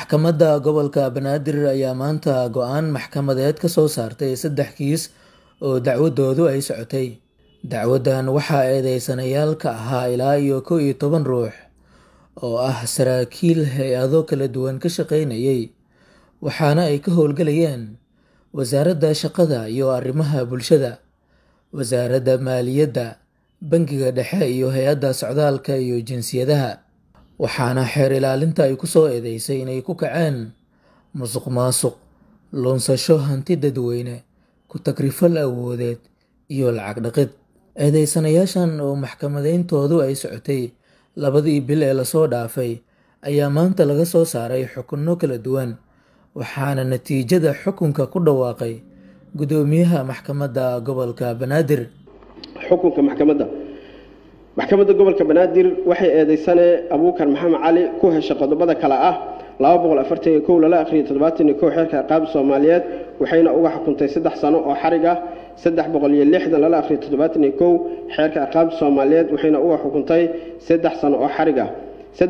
maxkamadda gobolka banaadir ayaa maanta go-aan maxkamadeed ka soo saartay saddex kiis oo dacwadoodu ay socotay dacwaddan waxaa eedeysanayaal ka ahaa ilaa iyo kow iyo toban ruux oo ah saraakiil hay-ado kala duwan ka shaqaynayay waxaana ay ka howlgalayeen wasaaradda shaqada iyo arrimaha bulshada wasaaradda maaliyadda bangiga dhexe iyo hay-adda socdaalka iyo jinsiyadaha waxaana xeer ilaalinta ay ku soo eedeysay inay ku kaceen musuq maasuq luunsasho hanti dadweyne ku tagrifal awoodeed iyo lacag dhaqid eedeysanayaashan oo maxkamadeyntoodu ay socotay labadii bil ee lasoo dhaafay ayaa maanta laga soo saaray xukunno kala duwan waxaana natiijada xukunka ku dhawaaqay guddoomiyaha maxkamadda gobolka banaadir xukunka maxkamadda maxkamadda gobolka banaadir waxay eedeysane abuukar maxamed cali ku heshay qodobada kale ah lala akhriyo xeerka ciqaab soomaaliyeed waxayna uga xukuntay saddex sano oo xarig ah lala akhriyo xeerka ciqaab soomaaliyeed waxayna uga xukuntay saddex sano oo xarig ah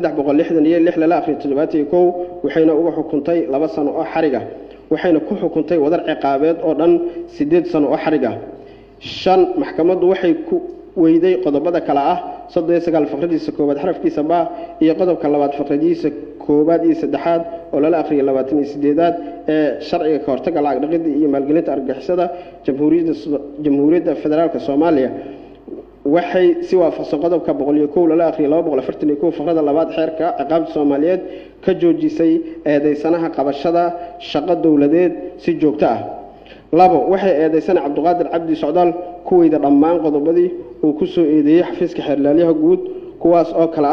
lala akhriyo waxayna uga xukuntay laba sano oo xarig ah waxayna ku xukuntay wadar ciqaabeed oo dhan sideed sano oo xarig ah shan maxkamaddu waxay ku weyday qodobada kale ah faqradiisa koowaad xarafkiisa ba iyo qodobka labaad faqradiisa koowaad iyo saddexaad oo lala akhriya labaatan iyo sideedaad ee sharciga ka hortaga lacag dhaqida iyo maalgelinta argagixisada jamhuuriyadda federaalk soomaaliya waxay si waafaqsan qodobka boqoliyo kow lala akhriya laba boqol afartan iyo kow faqrada labaad xeerka ciqaabta soomaaliyeed ka joojisay eedeysanaha qabashada shaqo dowladeed si joogto ah labo waxay eedeysana cabdiqaadir cabdi socdaal kuweyda dhammaan qodobadii uu ku soo eedeeyey xafiiska xeerlaalyaha guud kuwaas oo kale ah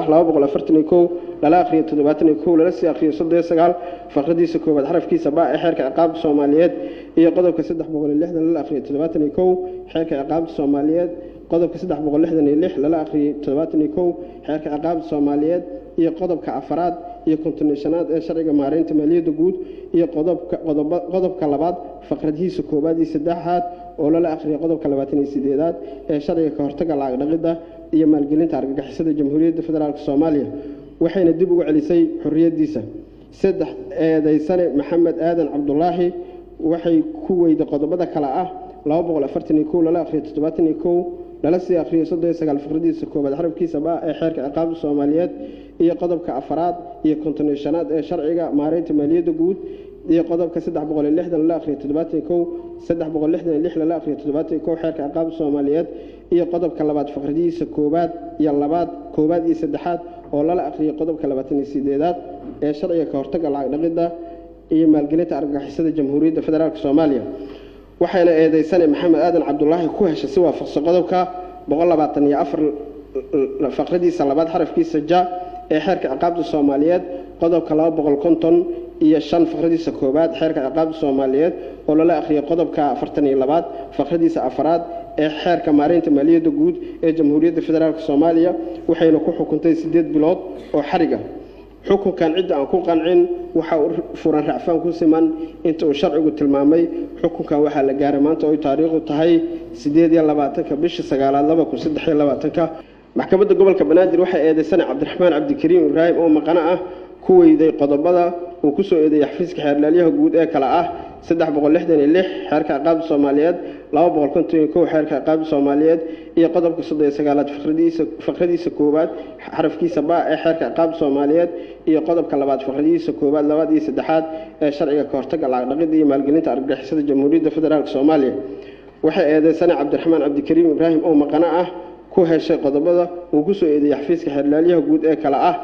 lala akhriyo lala sii akhriyo faqradiisa koowaad xarafkiisa ba ee xeerka ciqaabta soomaaliyeed iyo qodobka lala akhriyo xeerka ciqaabta soomaaliyeed qodobka lala akhriyo xeerka ciqaabta soomaaliyeed iyo qodobka afaraad iyo kontoneshanaad ee sharciga maareynta maaliyadda guud iyo qodobka labaad faqradihiisa koowaad iyo saddexaad oo lala akhriya qodobka labaatan iyo sideedaad ee sharciga ka hortaga lacag dhaqidda iyo maalgelinta argagixisada jamhuuriyadda federaalk soomaaliya waxayna dib ugu celisay xorriyaddiisa saddex eedeysane maxamed aadan cabdulaahi waxay ku weyda qodobada kale ah lala akhriyo lala sii akhriyo faqradiisa koowaad xarafkiisa ba ee xeerka ciqaabta soomaaliyeed iyo qodobka afaraad iyo kontoneshanaad ee sharciga maareynta maaliyadda guud iyo qodobka lala akhriyo lala akhriyo xeerka ciqaabta soomaaliyeed iyo qodobka labaad faqradihiisa koowaad iyo labaad koowaad iyo saddexaad oo lala akhriyo qodobka labaatan iyo sideedaad ee sharciga ka hortaga lacag dhaqidda iyo maalgelinta argagixisada jamhuuriyadda federaalk soomaaliya waxayna eedeysane maxamed aadan cabdulaahi ku heshay si waafaqsan qodobka faqradiisa labaad xarafkiisa ja ee xeerka ciqaabta soomaaliyeed qodobka iyo shan faqradiisa koowaad xeerka ciqaabta soomaaliyeed oo lala akhriyo qodobka afartan iyo labaad faqradiisa afaraad ee xeerka maareynta maaliyadda guud ee jamhuuriyadda federaalk soomaaliya waxayna ku xukuntay sideed bilood oo xariga xukunkan cidda aan ku qancin waxa uu furan racfaan ku siman inta uu sharcigu tilmaamay xukunkan waxaa la gaaray maanta oy taariikhdu tahay sideed iyo labaatanka bisha sagaalaad laba kun saddex iyo labaatanka maxkamadda gobolka banaadir waxay eedeysana cabdiraxmaan cabdikariim ibraahim oo maqano ah ku weyday qodobada uu ku soo eedeeyey xafiiska xeerlaalyaha guud ee kale ah xeerka ciqaabta soomaaliyeed xeerka ciqaabta soomaaliyeed iyo qodobka sagaalaad faqradiisa koowaad xarafkiisa ba ee xeerka ciqaabta soomaaliyeed iyo qodobka labaad faqradiisa koowaad labaad iyo saddexaad ee sharciga ka hortaga lacag dhaqida iyo maalgelinta argagixisada jamhuuriyadda federaalk soomaaliya waxay eedeysana cabdiraxmaan cabdikariim ibraahim oo maqano ah ku heshay qodobada uu ku soo eedeeyey xafiiska xeerlaalyaha guud ee kale ah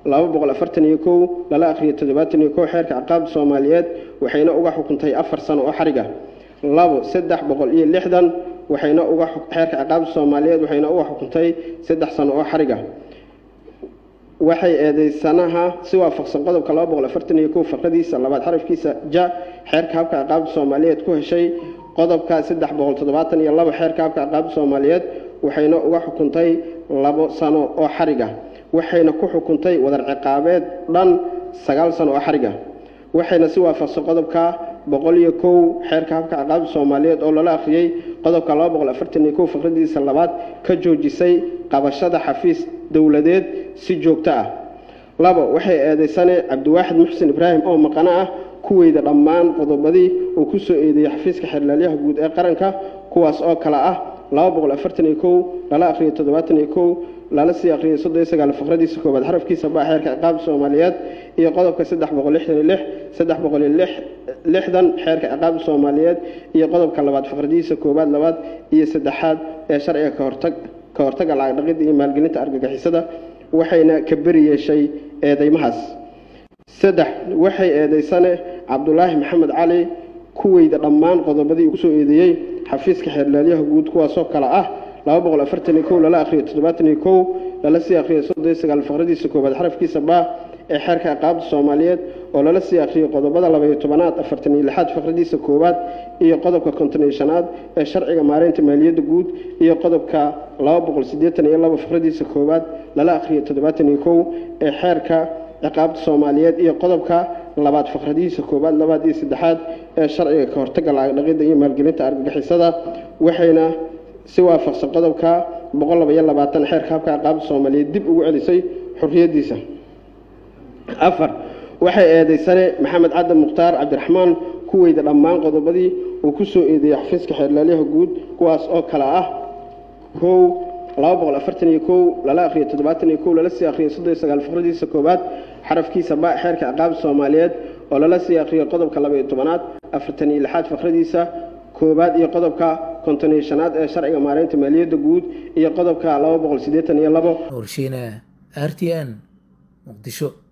lala akhriyo xeerka ciqaabta soomaaliyeed waxayna uga xukuntay afar sano oo xariga labo saddex boqol iyo lixdan waxayna uga xeerka ciqaabta soomaaliyeed waxayna uga xukuntay saddex sano oo xariga waxay eedeysanaha si waafaqsan qodobka faqradiisa labaad xarafkiisa ja xeerka habka ciqaabta soomaaliyeed ku heshay qodobka saddex boqol toddobaatan iyo labo xeerka habka ciqaabta soomaaliyeed waxayna uga xukuntay labo sano oo xariga waxayna ku xukuntay wadar ciqaabeed dhan sagaal sano oo xariga waxayna si waafaqsan qodobka boqol iyo kow xeerka habka ciqaabta soomaaliyeed oo lala akhriyey qodobka laba boqol afartan iyo kow faqradiisa labaad ka joojisay qabashada xafiis dowladeed si joogto ah labo waxay eedeysane cabdiwaaxid muxsin ibraahim oo maqano ah kuweyda dhammaan qodobadii uu ku soo eedeeyey xafiiska xeerlaalyaha guud ee qaranka kuwaas oo kale ah laba boqol afartan iyo kow lala akhriyo toddobaatan iyo kow lala sii akhriyay soddon iyo sagaal faqradiisa koowaad xarafkiisa baa xeerka ciqaabta soomaaliyeed iyo qodobka saddex boqol lixdan iyo lix saddex boqol iyo lix lixdan xeerka ciqaabta soomaaliyeed iyo qodobka labaad faqradiisa koowaad labaad iyo saddexaad ee sharciga kahortag ka hortagga lacag dhaqidda iyo maalgelinta argagixisada waxayna ka beri yeeshay eedeymahaas saddex waxay eedeysane cabdulaahi maxamed cali kuweyda dhammaan qodobadii uu kusoo eedeeyey xafiiska xeerlaalyaha guud kuwaasoo kale ah laba boqol afartan iyo kow lala akhriyo toddobaatan iyo kow lala sii akhriyo soddon iyo sagaal faqradiisa koowaad xarafkiisa baa ee xeerka ciqaabta soomaaliyeed oo lala sii akhriyo qodobada labaiyo tobanaad afartan iyo lixaad faqradiisa koowaad iyo qodobka konton iyo shanaad ee sharciga maareynta maaliyadda guud iyo qodobka laba boqol siddeetan iyo laba faqradiisa koowaad lala akhriyo toddobaatan iyo kow ee xeerka ciqaabta soomaaliyeed iyo qodobka labaad faqradihiisa koowaad labaad iyo saddexaad ee sharciga ka hortagga lacag dhaqidda iyo maalgelinta argagixisada waxayna si waafaqsan qodobka boqol laba iyo labaatan xeerka habka ciqaabta soomaaliyeed dib ugu celisay xorriyaddiisa afar waxay eedeysane maxamed cadde mukhtaar cabdiraxmaan kuweyda dhammaan qodobadii uu ku soo eedeeyey xafiiska xeerlaalyaha guud kuwaas oo kale ah kow laba boqol afartan iyo kow lala akhriyo toddobaatan iyo kow lala sii akhriyo soddon iyo sagaal faqradiisa koowaad xarafkiisa ba xeerka ciqaabta soomaaliyeed oo lala sii akhriyo qodobka laba iyo tobanaad afartan iyo lixaad faqradiisa koowaad iyo qodobka konton iyo shanaad ee sharciga maareynta maaliyadda guud iyo qodobka laba boqol siddeetan iyo labo nuurshiine r t n muqdisho